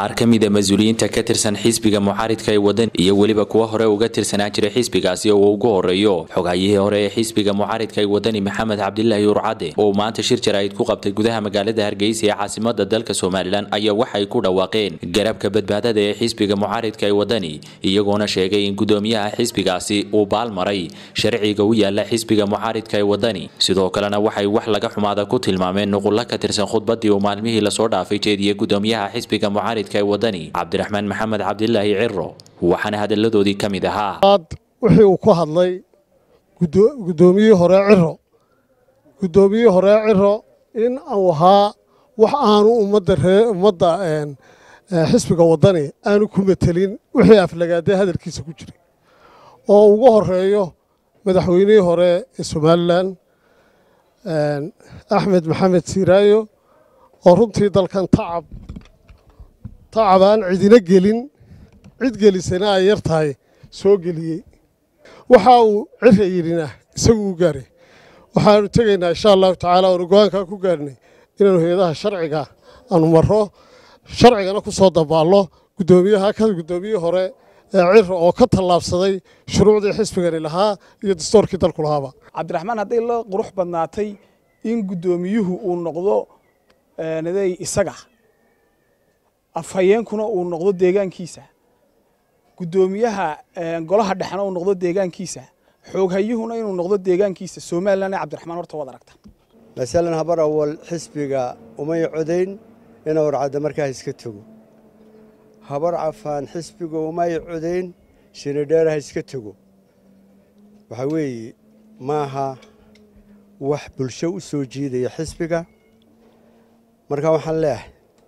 qaar ka mida mas-uuliyiinta ka tirsan xisbiga mucaaridka ee wadan iyo weliba kuwa hore uga tirsanaa jiray xisbigaasi oo uu ugu horeeyo xogayihii hore ee xisbiga mucaaridka ee wadani maxamed cabdilaahi urcade oo maanta shir jaraa'id ku qabtay gudaha magaalada hargeysa ee caasimada dalka somalilan ayaa waxay ku dhawaaqeen garabka badbaadada ee xisbiga mucaaridka ee wadani iyagoona sheegay in gudoomiyaha xisbigaasi uu baalmaray sharciga u yaala xisbiga mucaaridka ee wadani sidoo kalena waxay wax laga xumaada ku tilmaameen nuqullo ka tirsan khudbadii uu maalmihii lasoo dhaafay jeediyey gudoomiyaha xisbiga mucaaridka ee wadani cabdiraxmaan maxamed cabdilaahi ciro waxaana hadalladoodii ka mid ahaa wixii uu ku hadlay gudoomiyihii hore ciro guddoomiyihii hore ciro in uu ahaa wax aanu ummadda ree ummadda xisbiga waddani aanu ku metelin wixii aflagaadee hadalkiisa ku jiray oo ugu horeeyo madaxweynihii hore ee somalilan axmed maxamed siiraayo oo runtii dalkan tacab tacab aan cidina gelin cid gelisana ay yar tahay soo geliyey waxa uu cira yidhina isagu u gaaray waxaanu tegaynaa insha allahu tacaala oonu go-aankaa ku gaarnay inaanu hay-adaha sharciga aanu marro sharcigana ku soo dabaallo guddoomiyaha ka guddoomiyihii hore ee cira oo ka tallaabsaday shuruucdii xisbigani lahaa iyo dastoorkii dalku lahaaba cabdiraxmaan hadday la qurux badnaatay in guddoomiyuhu uu noqdo naday isaga afhayeenkuna uu noqdo deegaankiisa guddoomiyaha golaha dhexena uu noqdo deegaankiisa xooghayuhuna inuu noqdo deegaankiisa somalilan ee cabdiraxmaan horta waad aragta masalan habar awal xisbiga umay codayn ina warcadda markaa iska tego habar cafaan xisbiga umay codayn shinidheer ha iska tego waxaa weeye maaha wax bulsho u soo jiidaya xisbiga marka waxaan leeyahay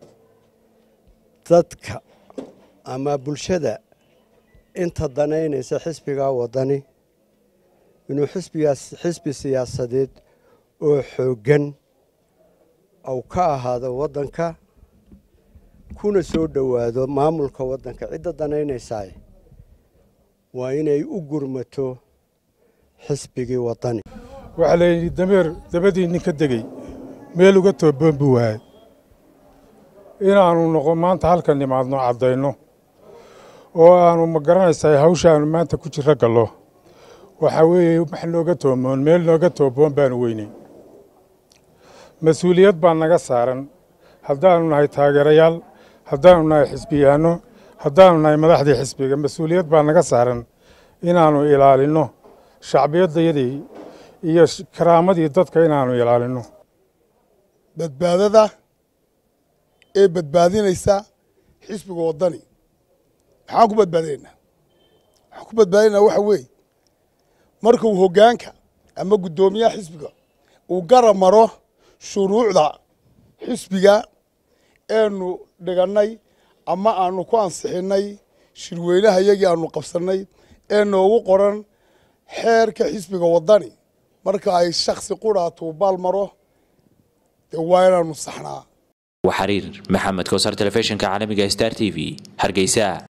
dadka ama bulshada inta danaynaysa xisbigaa waddani inuu xisbigaas xisbi siyaasadeed oo xooggan ou ka ahaado waddanka kuna soo dhowaado maamulka waddanka cidda danaynaysaay waa inay u gurmato xisbigii waddani waxaa layidhi dameer dabadii nin ka degey meel uga tooboon buu waayay inaannu noqo maanta halkan nimaadno caddayno oo aanu ma garanaysaa hawshaannu maanta ku jirro gallo waxaa weeye wax nooga toomoon meel nooga tooboon baanu weynay mas-uuliyad baa naga saaran haddaannu nahay taageerayaal haddaannu nahay xisbiyaanno haddaannu nahay madaxdii xisbiga mas-uuliyad baa naga saaran inaannu ilaalinno shacbiyaddayadii iyo karaamadii dadka inaannu ilaalinno badbaadada ee badbaadinaysa xisbiga waddani maxaan ku badbaadinaynaa waxaan ku badbaadinaynaa waxa weeye marka uu hoggaanka ama guddoomiyaha xisbiga uu garab maro shuruucda xisbiga eenu dhigannay ama aanu ku ansixinnay shirweynaha iyagii aanu qabsannay ee noogu qoran xeerka xisbiga waddani marka ay shaksi qudhaatuu baal maro dee waa inaanu saxnaa xariir maxamed koosar telefishinka caalamiga star t v hargeysa